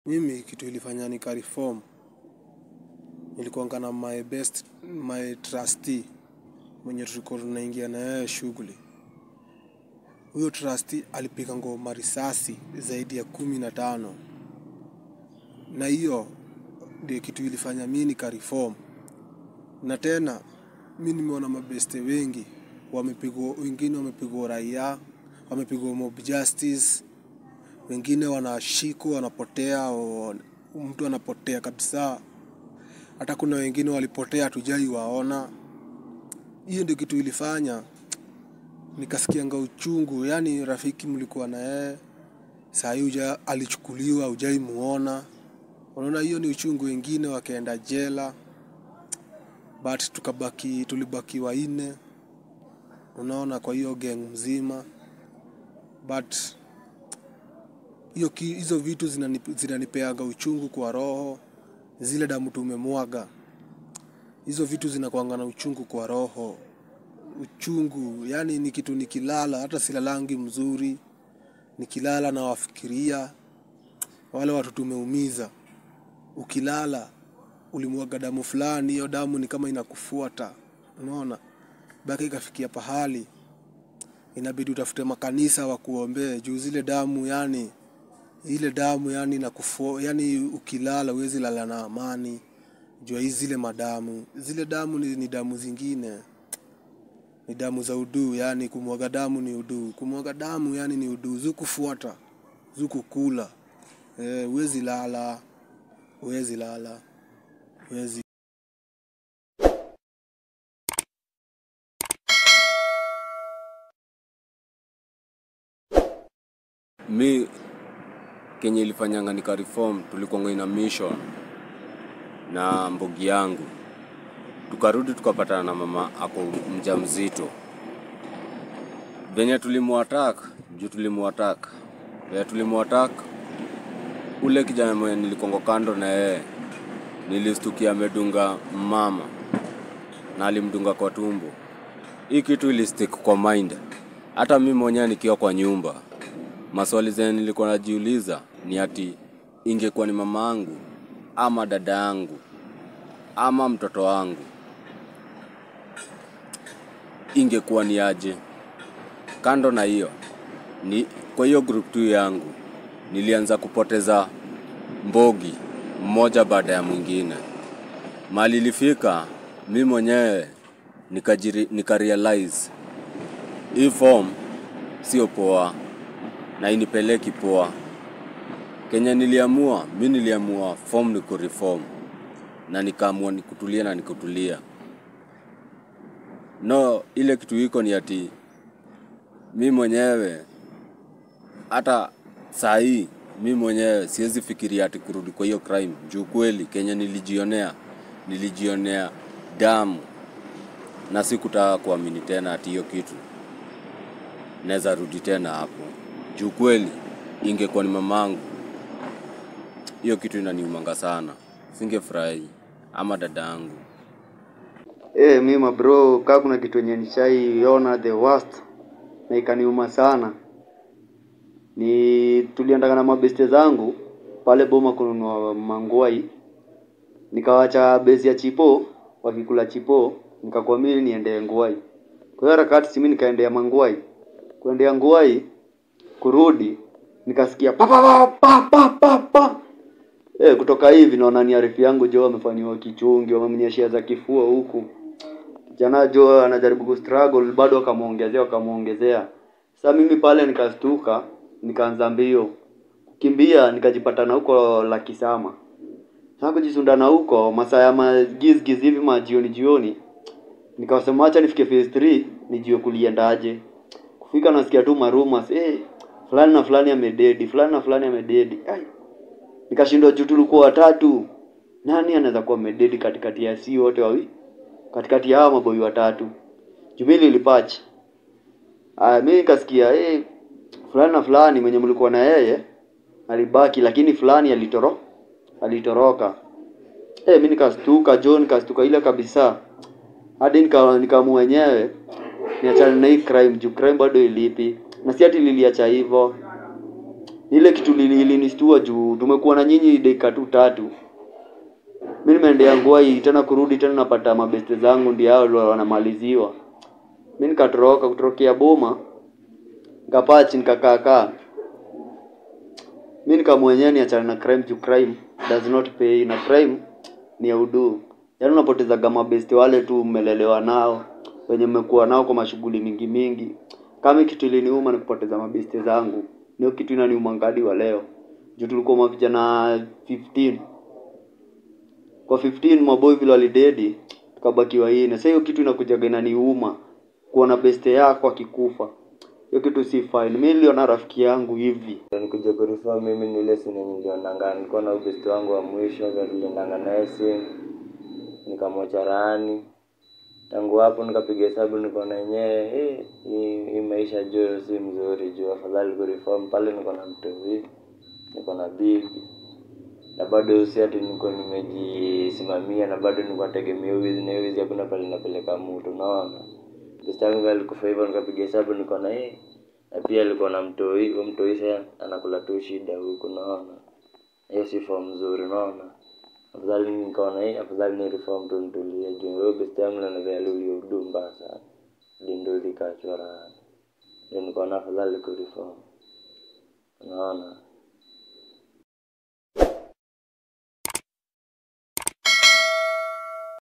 Mimi kitu ilifanya nikareform, nilikuanga na my best, my trustee, mwenye tulikuwa tunaingia na yeye shughuli. Huyo trustee alipiga ngoma risasi zaidi ya kumi na tano. Na hiyo ndio kitu ilifanya mi nikareform. Na tena mi nimeona mabeste wengi wamepigwa, wengine wamepigwa raia, wamepigwa mob justice, wengine wanashikwa wanapotea, o- mtu anapotea kabisa. Hata kuna wengine walipotea hatujai waona. Hiyo ndio kitu ilifanya nikasikianga uchungu, yaani rafiki mlikuwa na yeye saa hii uja alichukuliwa, hujai muona. Unaona, hiyo ni uchungu. Wengine wakaenda jela, but tukabaki, tulibaki wanne, unaona, kwa hiyo gang mzima, but hiyo ki- hizo vitu zinanip- zinanipeaga uchungu kwa roho. Zile damu tumemwaga, hizo vitu zinakuanga na uchungu kwa roho. Uchungu yani ni kitu nikilala, hata silalangi mzuri, nikilala na wafikiria wale watu tumeumiza. Ukilala ulimwaga damu fulani, hiyo damu ni kama inakufuata, unaona, mpaka ikafikia pahali inabidi utafute makanisa wakuombee juu zile damu yani ile damu yani inakufu, yani ukilala huwezi lala na amani juu ya hizi zile madamu. Zile damu ni, ni damu zingine, ni damu za uduu, yani kumwaga damu ni uduu. Kumwaga damu yani ni uduu, zukufuata, zukukula. Eh, huwezi lala, huwezi lala, huwezi mi kenye ilifanyanga nika reform tulikuwa ina mission na mbogi yangu tukarudi tukapatana na mama ako mja mzito venye tulimuatak juu tulimuatak venye tulimuatak ule kijana mwenye nilikongo kando na yeye nilistukia amedunga mama na alimdunga kwa tumbo hii kitu ilistick kwa mind hata mi mwenyewe nikiwa kwa nyumba maswali zenye nilikuwa najiuliza ni ati ingekuwa ni mama yangu ama dada yangu ama mtoto wangu ingekuwa ni aje kando na hiyo ni kwa hiyo group tu yangu nilianza kupoteza mbogi mmoja baada ya mwingine mali ilifika mi mwenyewe nikajiri- nikarealize hii form sio poa na inipeleki poa kenye niliamua mi niliamua form ni kureform na nikaamua nikutulia na nikutulia no ile kitu iko ni ati mi mwenyewe hata saa hii mi mwenyewe siwezi fikiria ati kurudi kwa hiyo crime juu kweli kenye nilijionea nilijionea damu na sikutaka kuamini tena ati hiyo kitu naweza rudi tena hapo juu kweli ingekuwa ni mamangu hiyo kitu inaniumanga sana singefurahi ama dada yangu Eh, mi mabro, kaa kuna kitu yenye nishaiona the worst na ikaniuma sana, ni tuliendaga na mabeste zangu pale Boma kununua mangwai, nikawacha besi ya chipo wakikula chipo, nikakuwa mimi niende ngwai. Kwa hiyo harakati simi nikaendea mangwai, kuendea ngwai, kurudi nikasikia pa pa pa pa pa pa pa Eh, kutoka hivi naona ni arifu yangu jo amefanyiwa kichungi, wamemnyeshea za kifua huku. Kijana jo anajaribu kustruggle bado akamwongezea akamwongezea. Sasa mimi pale nikastuka, nikaanza mbio. Kukimbia nikajipata na huko la Kisama. Sasa kujisundana huko masaa ya magizgiz hivi majioni jioni. Nikawasema acha nifike phase 3 nijue kuliendaje. Kufika nasikia tu marumas, eh fulani na fulani amededi, fulani na fulani amededi. Ai, nikashindwa juu tulikuwa watatu nani anaweza kuwa mededi katikati ya si wote wawi katikati ya hawa maboi watatu jumili ilipach aya mi nikasikia eh fulani na fulani mwenye mlikuwa na yeye alibaki lakini fulani alitoro alitoroka eh mi nikastuka jo nikastuka ile kabisa hadi nika nikaamua wenyewe niachane na hii crime juu crime bado ilipi na si ati liliacha hivyo ile kitu lili- ilinistua juu tumekuwa na nyinyi dakika tu tatu mi nimeendea ngwai tena kurudi tena napata mabeste zangu ndio hao ndio wanamaliziwa mi nikatoroka kutorokea boma nikakaa chini nikakaakaa mi nikamwenyewe niachana na crime juu crime does not pay na crime ni ya udu yaani unapotezaga mabeste wale tu mmelelewa nao wenye mmekuwa nao kwa mashughuli mingi mingi kama kitu iliniuma ni kupoteza mabeste zangu ndio kitu inaniuma ngadi wa leo juu tulikuwa mavijana 15 kwa 15 maboy vile walidedi tukabakiwa ine sasa hiyo kitu inakujaga inaniuma kuona beste yako akikufa hiyo kitu si fine mi niliona rafiki yangu hivi nikuja kurifaa mimi ni ile sine nilionanga nilikuwa na ubesti wangu wa mwisho vile tuliendanga naye simu nikamwacha rani tangu hapo nikapiga hesabu nikaona yenyewe eh, hii hii maisha juu si mzuri juu afadhali kureform pale niko na mtovi niko na bibi na bado si ati niko nimejisimamia na bado niko nategemea wizi na hiyo wizi hakuna pale napeleka mtu unaona besti yangu alikufa hivyo nikapiga hesabu niko na eh na pia alikuwa na mtoi huyo mtoi sasa anakula tu shida huku unaona hiyo si form nzuri unaona afadhali nikaona hii afadhali ni reform tu nitulie juu huyo best yangu na vile uliodu mbaya sana ndio likachora ndio nikaona afadhali ku reform unaona